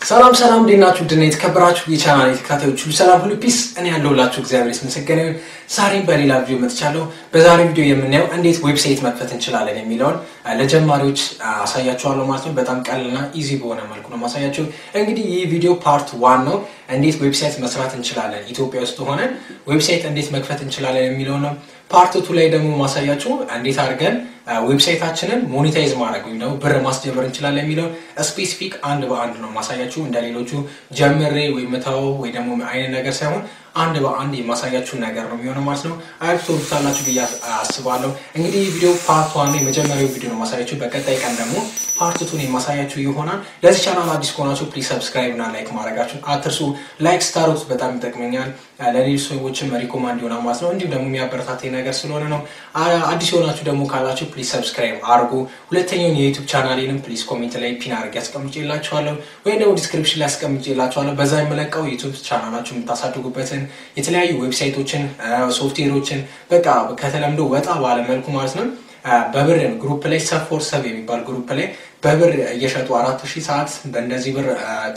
ሰላም ሰላም፣ እንዴት ናችሁ? ድና የተከበራችሁ የቻናል ተከታታዮች ሁሉ ሰላም ሁሉ ፒስ፣ እኔ ያለሁላችሁ እግዚአብሔር የተመሰገነ ይሁን። ዛሬም በሌላ ቪዲዮ መጥቻለሁ። በዛሬ ቪዲዮ የምናየው እንዴት ዌብሳይት መክፈት እንችላለን የሚለውን ለጀማሪዎች አሳያችኋለሁ ማለት ነው። በጣም ቀልና ኢዚ በሆነ መልኩ ነው ማሳያችሁ። እንግዲህ ይህ ቪዲዮ ፓርት ዋን ነው። እንዴት ዌብሳይት መስራት እንችላለን፣ ኢትዮጵያ ውስጥ ሆነን ዌብሳይት እንዴት መክፈት እንችላለን የሚለው ነው። ፓርት ቱ ላይ ደግሞ ማሳያችሁ እንዴት አድርገን ዌብሳይታችንን ሞኔታይዝ ማድረግ ወይም ደግሞ ብር ማስጀመር እንችላለን የሚለውን ስፔሲፊክ አንድ በአንድ ነው ማሳያችሁ። እንደ ሌሎቹ ጀምሬ ወይ ምታው ወይ ደግሞ አይነት ነገር ሳይሆን አንድ በአንድ የማሳያችሁን ነገር ነው የሚሆነው ማለት ነው። አሪፍ ትወዱታላችሁ ብዬ አስባለሁ። እንግዲህ ቪዲዮ ፓርት ዋን የመጀመሪያው ቪዲዮ ነው ማሳያችሁ። በቀጣይ ቀን ደግሞ ፓርት ቱን የማሳያችሁ ይሆናል። ለዚህ ቻናል አዲስ ከሆናችሁ ፕሊዝ ሰብስክራይብ እና ላይክ ማድረጋችሁን አትርሱ። ላይክ ስታሩት በጣም ይጠቅመኛል፣ ለሌሎች ሰዎችም ሪኮማንድ ይሆናል ማለት ነው። እንዲሁም ደግሞ የሚያበረታታኝ ነገር ስለሆነ ነው። አዲስ የሆናችሁ ደግሞ ካላችሁ ፕሊዝ ሰብስክራይብ አድርጉ። ሁለተኛውን የዩቱብ ቻናሌንም ፕሊዝ ኮሜንት ላይ ፒን አድርጌ አስቀምጬላችኋለሁ ወይም ደግሞ ዲስክሪፕሽን ላይ አስቀምጬላችኋለሁ። በዛ የምለቀው ዩቱብ ቻናላችሁ የምታሳድጉበትን የተለያዩ ዌብሳይቶችን፣ ሶፍትዌሮችን በቃ ከተለምዶ ወጣ ባለ መልኩ ማለት ነው በብር ግሩፕ ላይ ሰብ ፎር ሰብ የሚባል ግሩፕ ላይ በብር እየሸጡ አራት ሺህ ሰዓት በእንደዚህ ብር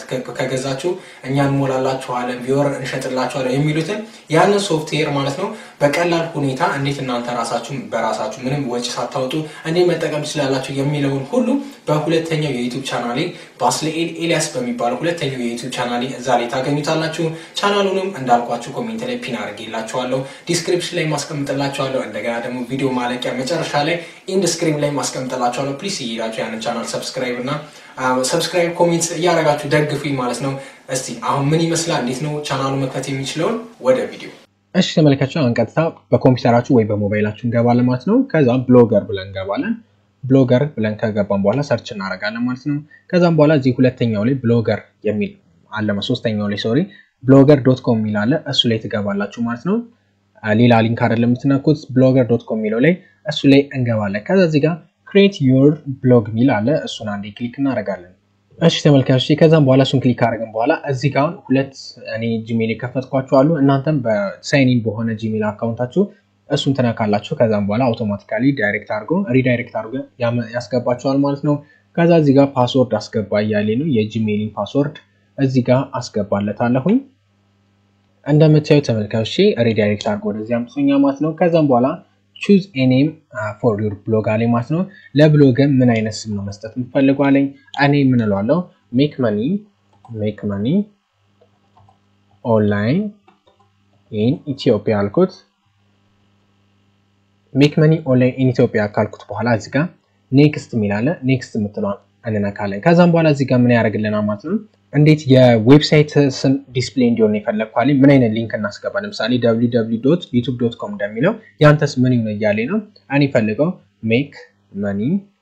ከገዛችሁ እኛ እንሞላላችኋለን፣ ቪወር እንሸጥላችኋለን የሚሉትን ያንን ሶፍትዌር ማለት ነው በቀላል ሁኔታ እንዴት እናንተ ራሳችሁ በራሳችሁ ምንም ወጪ ሳታወጡ እንዴት መጠቀም ትችላላችሁ የሚለውን ሁሉ በሁለተኛው የዩቱብ ቻናሌ ባስልኤል ኤልያስ በሚባለው ሁለተኛው የዩቱብ ቻናሌ እዛ ላይ ታገኙታላችሁ። ቻናሉንም እንዳልኳችሁ ኮሜንት ላይ ፒን አድርጌላችኋለሁ፣ ዲስክሪፕሽን ላይ ማስቀምጥላችኋለሁ። እንደገና ደግሞ ቪዲዮ ማለቂያ መጨረሻ ላይ ኢንድ ስክሪን ላይ ማስቀምጥላችኋለሁ። ፕሊስ እየሄዳችሁ ያንን ቻናል ሰብስክራይብ እና ሰብስክራይብ ኮሜንት እያደረጋችሁ ደግፉኝ ማለት ነው። እስቲ አሁን ምን ይመስላል፣ እንዴት ነው ቻናሉ መክፈት የሚችለውን ወደ ቪዲዮ እሺ ተመልካችሁ፣ አሁን ቀጥታ በኮምፒውተራችሁ ወይ በሞባይላችሁ እንገባለን ማለት ነው። ከዛ ብሎገር ብለን እንገባለን። ብሎገር ብለን ከገባን በኋላ ሰርች እናደርጋለን ማለት ነው። ከዛም በኋላ እዚህ ሁለተኛው ላይ ብሎገር የሚል አለ፣ ሶስተኛው ላይ ሶሪ፣ ብሎገር ዶት ኮም የሚል አለ። እሱ ላይ ትገባላችሁ ማለት ነው። ሌላ ሊንክ አይደለም የምትነኩት፣ ብሎገር ዶት ኮም የሚለው ላይ እሱ ላይ እንገባለን። ከዛ እዚህ ጋር ክሬት ዩር ብሎግ ሚል አለ። እሱን አንዴ ክሊክ እናደርጋለን። እሺ ተመልካቾች ከዛም በኋላ እሱን ክሊክ አደረግን በኋላ እዚህ ጋር አሁን ሁለት እኔ ጂሜል የከፈትኳችሁ አሉ። እናንተም በሳይኒን በሆነ ጂሜል አካውንታችሁ እሱን ትነካላችሁ። ከዛም በኋላ አውቶማቲካሊ ዳይሬክት አድርጎ ሪዳይሬክት አድርጎ ያስገባችኋል ማለት ነው። ከዛ እዚህ ጋር ፓስወርድ አስገባ እያሌ ነው። የጂሜልን ፓስወርድ እዚህ ጋር አስገባለታለሁኝ። እንደምታዩ ተመልካቾች ሪዳይሬክት አድርጎ ወደዚህ አምጥቶኛ ማለት ነው። ከዛም በኋላ ቹዝ ኤኔም ፎር ዩር ብሎግ አለኝ ማለት ነው። ለብሎግ ምን አይነት ስም ነው መስጠት የምፈልገው አለኝ። እኔ ምን እለዋለሁ? ሜክ መኒ ሜክ መኒ ኦንላይን ኢን ኢትዮጵያ አልኩት። ሜክ መኒ ኦንላይን ኢን ኢትዮጵያ ካልኩት በኋላ እዚህ ጋር ኔክስት የሚላለ ኔክስት የምትለዋን እንነካለን። ከዛም በኋላ እዚህ ጋር ምን ያደርግልናል ማለት ነው እንዴት የዌብሳይት ስም ዲስፕሌይ እንዲሆን የፈለግኳል ምን አይነት ሊንክ እናስገባ? ለምሳሌ ዩቱብ ዶት ኮም እንደሚለው ያንተስ ምን ይሁን እያሌ ነው። እኔ ፈልገው ሜክ መኒ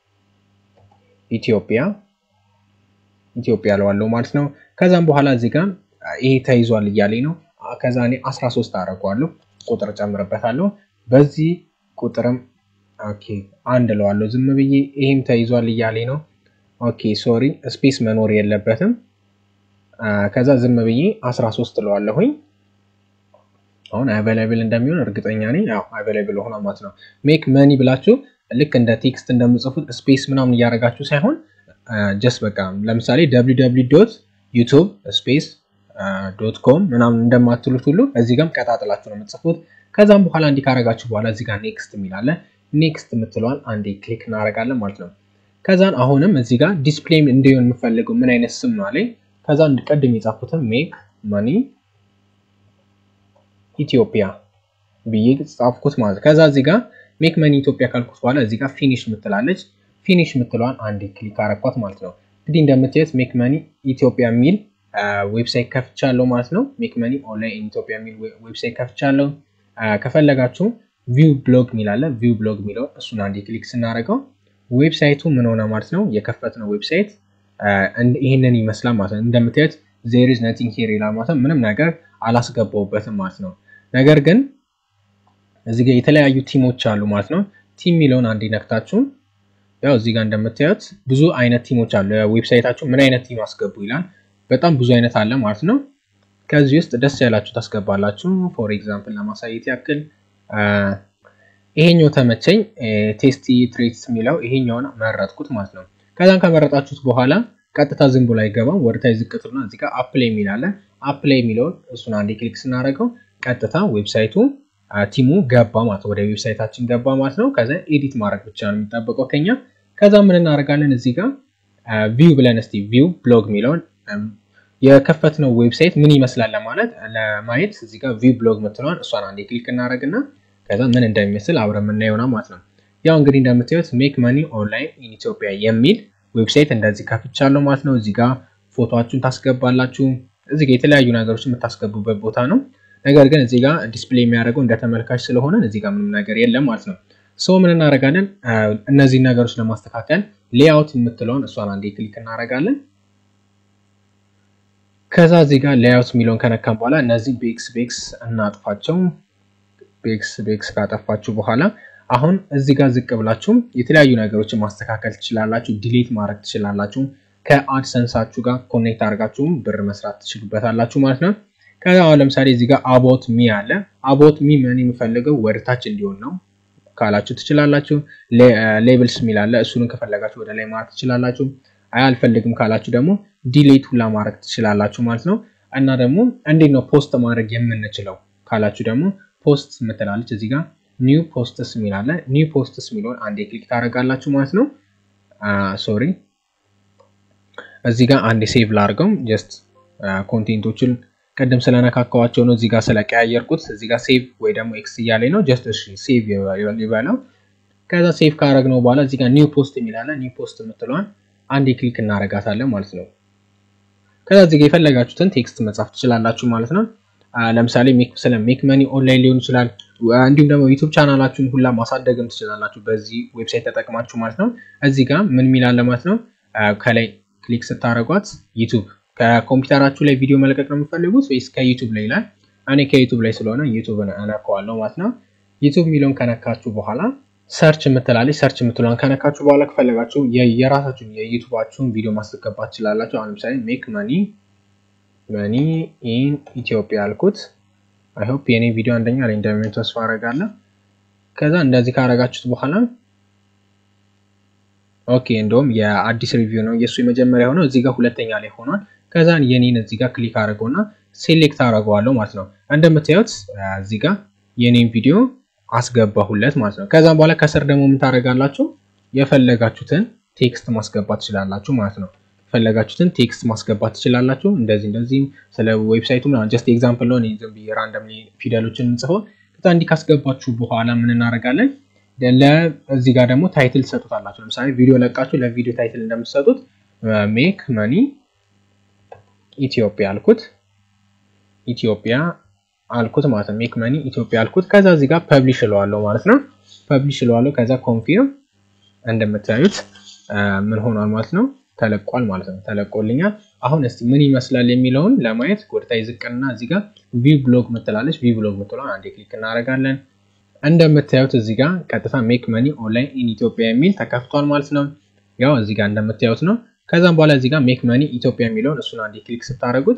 ኢትዮጵያ ኢትዮጵያ ለዋለው ማለት ነው። ከዛም በኋላ እዚህ ጋር ይሄ ተይዟል እያሌ ነው። ከዛ እኔ 13 አደርገዋለሁ፣ ቁጥር ጨምርበታለሁ። በዚህ ቁጥርም ኦኬ አንድ ለዋለሁ ዝም ብዬ። ይሄም ተይዟል እያሌ ነው። ኦኬ ሶሪ ስፔስ መኖር የለበትም። ከዛ ዝም ብዬ 13 እለዋለሁኝ። አሁን አቬላብል እንደሚሆን እርግጠኛ ነኝ። ያው አቬላብል ሆኗ ማለት ነው። ሜክ መኒ ብላችሁ ልክ እንደ ቴክስት እንደምጽፉት ስፔስ ምናምን እያደረጋችሁ ሳይሆን ጀስት በቃ ለምሳሌ ዶት ዩቱብ ስፔስ ዶት ኮም ምናምን እንደማትሉት ሁሉ እዚህ ጋርም ቀጣጥላችሁ ነው የምትጽፉት። ከዛም በኋላ እንዲህ ካረጋችሁ በኋላ እዚህ ጋር ኔክስት የሚላለ ኔክስት የምትለዋን አንዴ ክሊክ እናደርጋለን ማለት ነው። ከዛን አሁንም እዚህ ጋር ዲስፕሌይ እንዲሆን የምፈልገው ምን አይነት ስም ነው አለኝ። ከዛ ቅድም የጻፉትን ሜክ መኒ ኢትዮጵያ ብዬ ጻፍኩት ማለት ከዛ እዚህ ጋር ሜክ መኒ ኢትዮጵያ ካልኩት በኋላ እዚህ ጋር ፊኒሽ ምትላለች። ፊኒሽ ምትለዋን አንዴ ክሊክ አረኳት ማለት ነው። እንግዲህ እንደምታዩት ሜክ መኒ ኢትዮጵያ የሚል ዌብሳይት ከፍቻለሁ ማለት ነው። ሜክ መኒ ኦንላይን ኢትዮጵያ የሚል ዌብሳይት ከፍቻለሁ። ከፈለጋችሁ ቪው ብሎግ የሚላለ ቪው ብሎግ የሚለው እሱን አንዴ ክሊክ ስናደርገው ዌብሳይቱ ምን ሆነ ማለት ነው። የከፈትነው ዌብሳይት ይህንን ይመስላል ማለት ነው። እንደምታዩት ዜር ኢዝ ነቲንግ ሂር ይላል ማለት ነው። ምንም ነገር አላስገባውበትም ማለት ነው። ነገር ግን እዚህ ጋር የተለያዩ ቲሞች አሉ ማለት ነው። ቲም የሚለውን አንዴ ነክታችሁ ያው እዚህ ጋር እንደምታዩት ብዙ አይነት ቲሞች አሉ። ዌብሳይታችሁ ምን አይነት ቲም አስገቡ ይላል። በጣም ብዙ አይነት አለ ማለት ነው። ከዚህ ውስጥ ደስ ያላችሁ ታስገባላችሁ። ፎር ኤግዛምፕል ለማሳየት ያክል ይሄኛው ተመቸኝ። ቴስቲ ትሬትስ የሚለው ይሄኛውን መረጥኩት ማለት ነው። ከዛም ከመረጣችሁት በኋላ ቀጥታ ዝም ብሎ አይገባም። ወደታች ዝቅጥና እዚህ ጋር አፕላይ የሚል አለ። አፕላይ የሚለውን እሱን አንዴ ክሊክ ስናደርገው ቀጥታ ዌብሳይቱ ቲሙ ገባ ማለት ወደ ዌብሳይታችን ገባ ማለት ነው። ከዛ ኤዲት ማድረግ ብቻ ነው የሚጠበቀው ከኛ። ከዛ ምን እናደርጋለን እዚህ ጋር ቪው ብለን እስቲ ቪው ብሎግ የሚለውን የከፈትነው ዌብሳይት ምን ይመስላል ለማለት ለማየት እዚህ ጋር ቪው ብሎግ ምትለዋን እሷን አንዴ ክሊክ እናደርግና ከዛ ምን እንደሚመስል አብረን የምናየው ነው ማለት ነው። ያው እንግዲህ እንደምታዩት ሜክ መኒ ኦንላይን ኢን ኢትዮጵያ የሚል ዌብሳይት እንደዚህ ከፍቻለሁ ማለት ነው። እዚህ ጋር ፎቶችሁን ታስገባላችሁ። እዚህ ጋር የተለያዩ ነገሮች የምታስገቡበት ቦታ ነው። ነገር ግን እዚህ ጋር ዲስፕሌይ የሚያደርገው እንደ ተመልካች ስለሆነ እዚህ ጋር ምንም ነገር የለም ማለት ነው። ሰው ምን እናደርጋለን? እነዚህን ነገሮች ለማስተካከል ሌአውት የምትለውን እሷን አንዴ ክሊክ እናደርጋለን። ከዛ እዚህ ጋር ሌአውት የሚለውን ከነካም በኋላ እነዚህ ቤክስ ቤክስ እናጥፋቸው። ቤክስ ቤክስ ካጠፋችሁ በኋላ አሁን እዚህ ጋር ዝቅ ብላችሁ የተለያዩ ነገሮችን ማስተካከል ትችላላችሁ። ዲሌት ማድረግ ትችላላችሁ። ከአድሰንሳችሁ ጋር ኮኔክት አድርጋችሁም ብር መስራት ትችሉበታላችሁ ማለት ነው። ከዛ አሁን ለምሳሌ እዚህ ጋር አቦት ሚ አለ። አቦት ሚ ምን የሚፈልገው ወደታች እንዲሆን ነው ካላችሁ ትችላላችሁ። ሌብልስ የሚል አለ። እሱንም ከፈለጋችሁ ወደ ላይ ማድረግ ትችላላችሁ። አይ አልፈልግም ካላችሁ ደግሞ ዲሌት ሁላ ማድረግ ትችላላችሁ ማለት ነው። እና ደግሞ እንዴት ነው ፖስት ማድረግ የምንችለው ካላችሁ ደግሞ ፖስት ምትላለች እዚህ ጋር ኒው ፖስትስ የሚል አለ። ኒው ፖስትስ የሚለውን አንዴ ክሊክ ታደርጋላችሁ ማለት ነው። ሶሪ እዚህ ጋር አንዴ ሴቭ ላድርገው። ጀስት ኮንቴንቶችን ቅድም ስለነካካዋቸው ነው እዚህ ጋር ስለቀያየርኩት እዚህ ጋር ሴቭ ወይ ደግሞ ኤክስ እያለኝ ነው። ጀስት እሺ ሴቭ ይበለው። ከዛ ሴቭ ካደረግነው በኋላ እዚህ ጋር ኒው ፖስት የሚል አለ። ኒው ፖስት የምትለዋን አንዴ ክሊክ እናደርጋታለን ማለት ነው። ከዛ እዚህ ጋር የፈለጋችሁትን ቴክስት መጻፍ ትችላላችሁ ማለት ነው። ለምሳሌ ስለ ሜክ መኒ ኦንላይን ሊሆን ይችላል። እንዲሁም ደግሞ ዩቱብ ቻናላችሁን ሁላ ማሳደግም ትችላላችሁ በዚህ ዌብሳይት ተጠቅማችሁ ማለት ነው። እዚህ ጋር ምን ሚላለ ማለት ነው። ከላይ ክሊክ ስታደርጓት ዩቱብ ከኮምፒውተራችሁ ላይ ቪዲዮ መልቀቅ ነው የምፈልጉት ወይስ ከዩቱብ ላይ ይላል። እኔ ከዩቱብ ላይ ስለሆነ ዩቱብን እነካዋለሁ ማለት ነው። ዩቱብ የሚለውን ከነካችሁ በኋላ ሰርች የምትላለች ሰርች የምትለውን ከነካችሁ በኋላ ከፈለጋችሁ የራሳችሁን የዩቱባችሁን ቪዲዮ ማስገባት ትችላላችሁ። አሁን ለምሳሌ ሜክ መኒ መኒ ኢን ኢትዮጵያ አልኩት። አይሆፕ የኔ ቪዲዮ አንደኛ ላይ እንደሚሆን ተስፋ አደርጋለሁ። ከዛ እንደዚህ ካረጋችሁት በኋላ ኦኬ፣ እንደውም የአዲስ ሪቪው ነው የእሱ የመጀመሪያ ሆነው እዚህ ጋር ሁለተኛ ላይ ሆኗል። ከዛ የኔን እዚህ ጋር ክሊክ አድርገውና ሴሌክት አደርገዋለሁ ማለት ነው። እንደምታዩት እዚህ ጋር የኔን ቪዲዮ አስገባሁለት ማለት ነው። ከዛም በኋላ ከስር ደግሞ ምን ታደርጋላችሁ? የፈለጋችሁትን ቴክስት ማስገባት ትችላላችሁ ማለት ነው። የፈለጋችሁትን ቴክስት ማስገባት ትችላላችሁ። እንደዚህ እንደዚህ ስለ ዌብሳይቱ ምናምን ጀስት ኤግዛምፕል ነው። ዝም ብዬ ራንደም ፊደሎችን እንጽፈው ከዛ እንዲህ ካስገባችሁ በኋላ ምን እናደርጋለን? እዚህ ጋር ደግሞ ታይትል ትሰጡታላችሁ። ለምሳሌ ቪዲዮ ለቃችሁ ለቪዲዮ ታይትል እንደምትሰጡት ሜክ መኒ ኢትዮጵያ አልኩት ኢትዮጵያ አልኩት ማለት ነው። ሜክ መኒ ኢትዮጵያ አልኩት። ከዛ እዚህ ጋር ፐብሊሽ እለዋለሁ ማለት ነው። ፐብሊሽ እለዋለሁ። ከዛ ኮንፊርም እንደምታዩት ምን ሆኗል ማለት ነው ተለቋል ማለት ነው። ተለቆልኛል። አሁን እስቲ ምን ይመስላል የሚለውን ለማየት ወደታይ ዝቅና እዚህ ጋር ቪው ብሎግ ምትላለች። ቪው ብሎግ ምትለውን አንዴ ክሊክ እናደርጋለን። እንደምታዩት እዚህ ጋር ቀጥታ ሜክ መኒ ኦንላይን ኢን ኢትዮጵያ የሚል ተከፍቷል ማለት ነው። ያው እዚህ ጋር እንደምታዩት ነው። ከዛም በኋላ እዚህ ጋር ሜክ መኒ ኢትዮጵያ የሚለውን እሱን አንዴ ክሊክ ስታደርጉት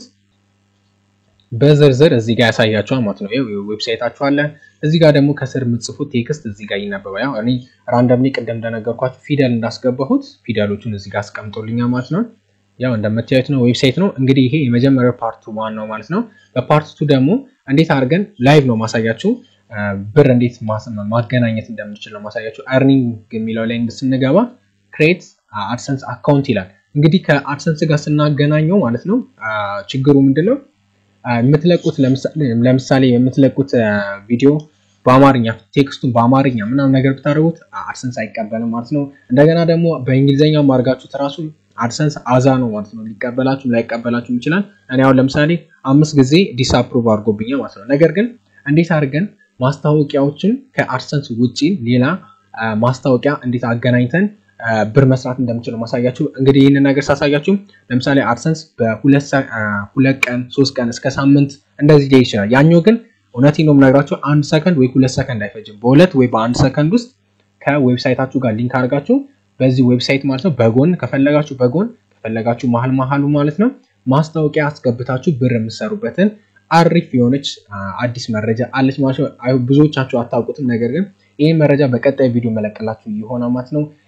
በዝርዝር እዚህ ጋር ያሳያችኋል ማለት ነው። ይኸው ዌብሳይታችሁ አለ። እዚህ ጋር ደግሞ ከስር የምትጽፉት ቴክስት እዚህ ጋር ይነበባል። ያው እኔ ራንደምሊ ቅድም እንደነገርኳችሁ ፊደል እንዳስገባሁት ፊደሎቹን እዚህ ጋር አስቀምጦልኛል ማለት ነው። ያው እንደምታዩት ነው ዌብሳይት ነው እንግዲህ ይሄ የመጀመሪያው ፓርቱ ዋን ነው ማለት ነው። በፓርት ቱ ደግሞ እንዴት አድርገን ላይቭ ነው ማሳያችሁ ብር እንዴት ማገናኘት እንደምንችል ነው ማሳያችሁ። አርኒንግ የሚለው ላይ ስንገባ ክሬት አድሰንስ አካውንት ይላል። እንግዲህ ከአድሰንስ ጋር ስናገናኘው ማለት ነው ችግሩ ምንድን ነው? የምትለቁት ለምሳሌ የምትለቁት ቪዲዮ በአማርኛ ቴክስቱን በአማርኛ ምናምን ነገር ብታደርጉት አድሰንስ አይቀበልም ማለት ነው። እንደገና ደግሞ በእንግሊዝኛ ማድረጋችሁት ራሱ አድሰንስ አዛ ነው ማለት ነው። ሊቀበላችሁም ላይቀበላችሁም ይችላል። እኔ አሁን ለምሳሌ አምስት ጊዜ ዲስአፕሩቭ አድርጎብኛል ማለት ነው። ነገር ግን እንዴት አድርገን ማስታወቂያዎችን ከአድሰንስ ውጪ ሌላ ማስታወቂያ እንዴት አገናኝተን ብር መስራት እንደምችለው ማሳያችሁ። እንግዲህ ይህንን ነገር ሳሳያችሁ ለምሳሌ አድሰንስ በሁለት ቀን ሶስት ቀን እስከ ሳምንት እንደዚህ ሊሄድ ይችላል። ያኛው ግን እውነቴን ነው የምነግራችሁ አንድ ሰከንድ ወይ ሁለት ሰከንድ አይፈጅም። በሁለት ወይ በአንድ ሰከንድ ውስጥ ከዌብሳይታችሁ ጋር ሊንክ አድርጋችሁ በዚህ ዌብሳይት ማለት ነው በጎን ከፈለጋችሁ በጎን ከፈለጋችሁ መሀል መሀሉ ማለት ነው ማስታወቂያ አስገብታችሁ ብር የምትሰሩበትን አሪፍ የሆነች አዲስ መረጃ አለች ማለት ነው። ብዙዎቻችሁ አታውቁትም። ነገር ግን ይህ መረጃ በቀጣይ ቪዲዮ መለቀላችሁ የሆነ ማለት ነው።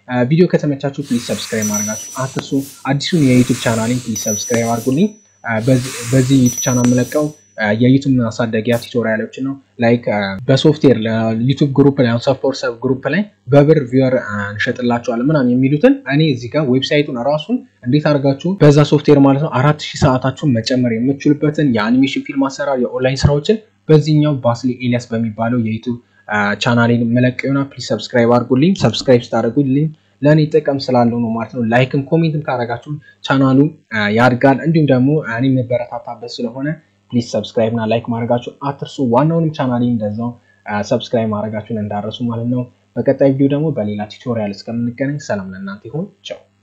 ቪዲዮ ከተመቻችሁ ፕሊዝ ሰብስክራይብ ማድረጋችሁ አትርሱ። አዲሱን የዩቱብ ቻናሌን ፕሊዝ ሰብስክራይብ አድርጉልኝ። በዚህ ዩቱብ ቻናል የምለቀው የዩቱብ ማሳደጊያ ቱቶሪያሎች ነው። ላይክ በሶፍትዌር ዩቱብ ግሩፕ ላይ ሰፖርት ሰብ ግሩፕ ላይ በብር ቪወር እንሸጥላቸዋለን ምናምን የሚሉትን እኔ እዚህ ጋር ዌብሳይቱን ራሱን እንዴት አድርጋችሁ በዛ ሶፍትዌር ማለት ነው አራት ሺህ ሰዓታችሁን መጨመር የምችሉበትን የአኒሜሽን ፊልም አሰራር የኦንላይን ስራዎችን በዚህኛው ባስሊ ኤሊያስ በሚባለው የዩቱብ ቻናሌን መለቅ ይሆናል። ፕሊዝ ሰብስክራይብ አድርጉልኝ። ሰብስክራይብ ስታደርጉልኝ ለእኔ ጥቅም ስላለው ነው ማለት ነው። ላይክም ኮሜንትም ካደረጋችሁ ቻናሉ ያድጋል። እንዲሁም ደግሞ እኔ የምበረታታበት ስለሆነ ፕሊዝ ሰብስክራይብ እና ላይክ ማድረጋችሁ አትርሱ። ዋናውንም ቻናሌ እንደዛው ሰብስክራይብ ማድረጋችሁን እንዳረሱ ማለት ነው። በቀጣይ ቪዲዮ ደግሞ በሌላ ቱቶሪያል እስከምንገናኝ ሰላም ለእናንተ ይሁን። ቻው